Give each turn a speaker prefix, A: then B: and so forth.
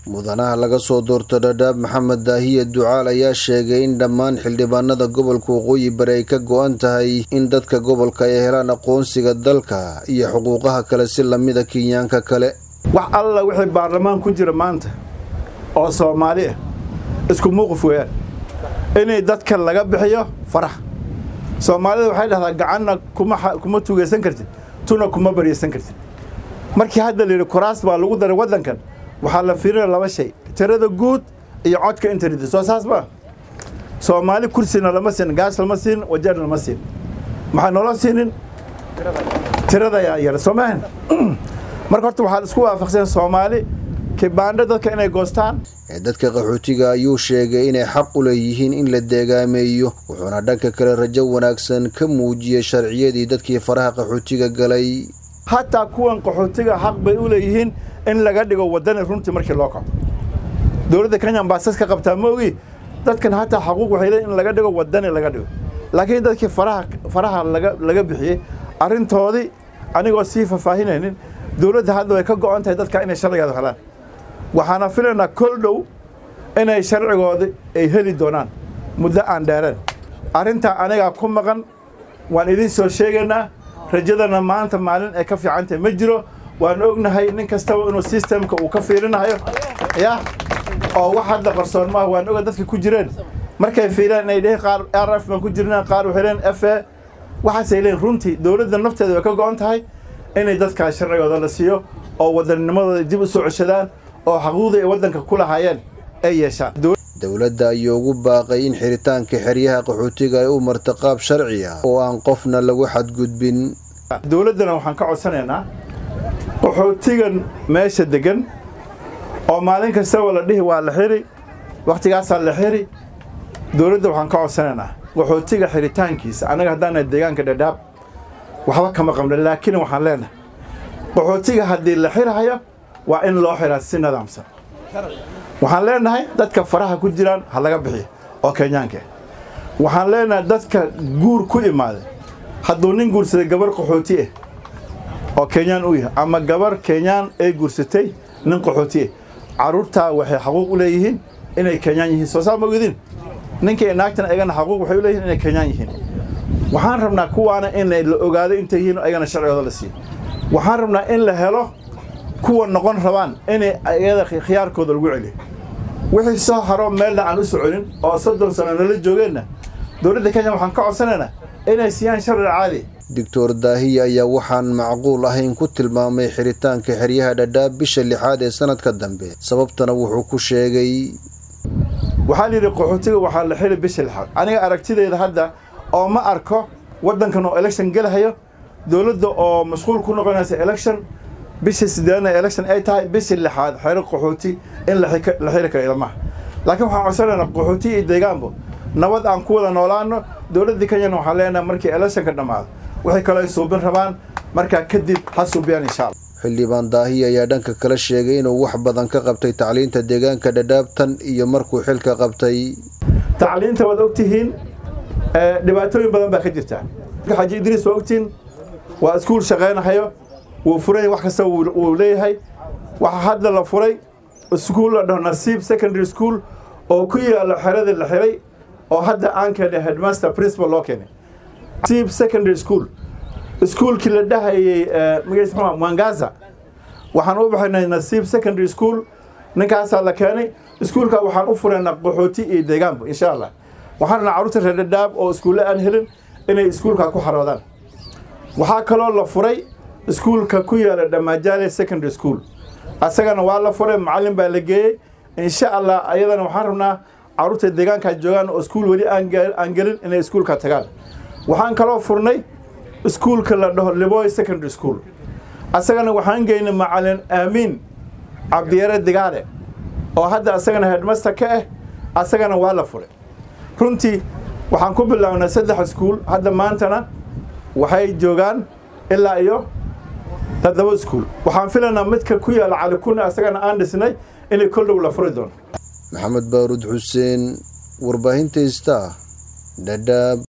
A: mudanaha laga soo doorto dhadhaab maxamed daahiye ducaal ayaa sheegay in dhammaan xildhibaanada gobolka waqooyi bari ay ka go-an tahay in dadka gobolka ay helaan aqoonsiga dalka iyo xuquuqaha kale si lamida kenyaanka kale
B: wax alla wixii baarlamaan ku jira maanta oo soomaali ah isku muuqif weeyaan inay dadka laga bixiyo farax soomaalida waxay dhahdaa gacanna kuma tugaysan kartid tuna kuma baryaysan kartid markii hadda la yidhi kuraas baa lagu daray waddankan waxaa la fiirinaya laba shay tirada guud iyo codka internet soo saas maa soomaali kursina lama siin gaas lama siin wajarna lama siin maxaa noola siinin tirada yaa yar soo maahan marka horta waxaa isku waafaqsan soomaali kibaandho dadka inay goostaan
A: dadka qaxootiga ayuu sheegay inay xaq u leeyihiin in la deegaameeyo wuxuuna dhanka kale rajo wanaagsan ka muujiyey sharciyadii dadkii faraha qaxootiga galay
B: hataa kuwan qaxootiga xaq bay u leeyihiin in laga dhigo waddani runtii markii loo kaco dowladda kenya ambaasas ka qabtaa ma ogi dadkan hataa xaquuq waxay leeyihin in laga dhigo waddani laga dhigo laakiin dadkii faraha faraha laga laga bixiyey arrintoodii anigoo sii faahfaahinaynin dowladda hadda way ka go'on tahay dadka inay sharcigeeda helaan waxaana filaynaa kol dhow inay sharcigooda ay heli doonaan muddo aan dheereen arrintaa anigaa ku maqan waan idiin soo sheegaynaa rajadana maanta maalin ay ka fiican tahay ma jiro waan ognahay nin kastaba inuu sistemka uu ka fiirinayo ya oo wax hadda qarsoon maaha waan oga dadka ku jireen markay fiiraan inay dheheen qaar r f baan ku jirnaa qaar waxay leeyihin f a waxaasay leeyihin runtii dowladda nafteeda way ka go'on tahay inay dadkaas sharcigooda la siiyo oo wadanninimadooda dib u soo ceshadaan oo xaquuqdii ay waddanka ku lahaayeen ay yeeshaan
A: dowladda ayuu ugu baaqay in xiritaanka xeryaha qaxootiga ay u marta qaab sharci ah oo aan qofna lagu xadgudbin
B: dowladdana waxaan ka codsanaynaa qaxootigan meesha deggan oo maalin kastaba la dhihi waa la xiri wakhtigaasaa la xiri dowladda waxaan ka codsanaynaa qaxootiga xiritaankiisa annaga haddaana deegaanka dhadhaab waxba kama qabna laakiin waxaan leenahay qaxootiga haddii la xirhayo waa in loo xiraa si nidaamsan waxaan leenahay dadka faraha ku jiraan ha laga bixiyo oo kenyaanka waxaan leenahay dadka guur ku imaaday hadduu nin guursaday gabar qaxooti ah oo kenyaan u yahay ama gabar kenyaan ay guursatay nin qaxooti ah carruurtaa waxay xaquuq u leeyihiin inay kenyaan yihiin soo saa ma ogidin ninkii naagtan ayagana xaquuq waxay u leeyihin inay kenyaan yihiin waxaan rabnaa kuwaana in la ogaado intay yihiin ayagana sharcigooda la siiyo waxaan rabnaa in la helo kuwa noqon rabaan inay ayada khiyaarkooda lagu celiyo wixii soo haro meelna aan u soconin oo soddon sano nala joogeenna dowladda kenya waxaan ka codsanaynaa inay siiyaan sharci caadi
A: doctor daahiya ayaa waxaan macquul ahayn ku tilmaamay xiritaanka xeryaha dhadhaab bisha lixaad ee sanadka dambe sababtana wuxuu ku sheegay
B: waxaa la yidhi qaxootiga waxaa la xili bisha lixaad aniga aragtideyda hadda oo ma arko waddankan oo election gelahayo dowladda oo mashquul ku noqonaysa election bishii sideedna election ay tahay bishii lixaad xero qaxooti in la xiri karo ilmaha laakiin waxaan codsanaynaa qaxooti iyo deegaanbo nabad aan ku wada noolaano dowladda kenyana waxaan leenahay markii electionka dhammaado waxay kaloo ay suubin rabaan markaa kadib ha suubiyaan insha alla
A: xildhibaan daahiya ayaa dhanka kale sheegay inuu wax badan ka qabtay tacliinta deegaanka dhadhaabtan iyo markuu xilka qabtay
B: tacliinta waad ogtihiin dhibaatooyin badan baa ka jirta xaji idriis waa ogtihiin waa iskuul shaqaynahayo wuu furay wax kasta wuu leeyahay waxaa hadda la furay iskuul la dhaho nasiib secondary school oo ku yaalo xeradii la xiray oo hadda aan keenay headmaster principal loo keenay nasiib secondary school iskuulkii la dhahayey magaciis muxuu mwangaza waxaan u baxaynay nasiib secondary school ninkaasaa la keenay iskuulka waxaan u furaynaa qaxooti iyo deegaanba insha allah waxaan rabnaa carruurta reer dhadhaab oo iskuulle aan helin inay iskuulka ku xaroodaan waxaa kaloo la furay iskuulka ku yaala dhamaajaale secondary school asagana waa la furay macallin baa la geeyey insha allah ayadana waxaan rabnaa carruurta deegaankaa joogaan oo iskuul weli aan gelin inay iskuulka tagaan waxaan kaloo furnay iskuulka la dhaho liboy secondary school asagana waxaan geynay macallin aamiin cabdiyare digaale oo hadda asagana headmaster ka ah asagana waa la furay runtii waxaan ku bilownay saddex iskuul hadda maantana waxay joogaan ilaa iyo toddoba iskuul waxaan filaynaa midka ku yaala calikune asagana aan dhisnay inay kol dhow la furi doono
A: maxamed baaruud xuseen warbaahinta ista dhadhaab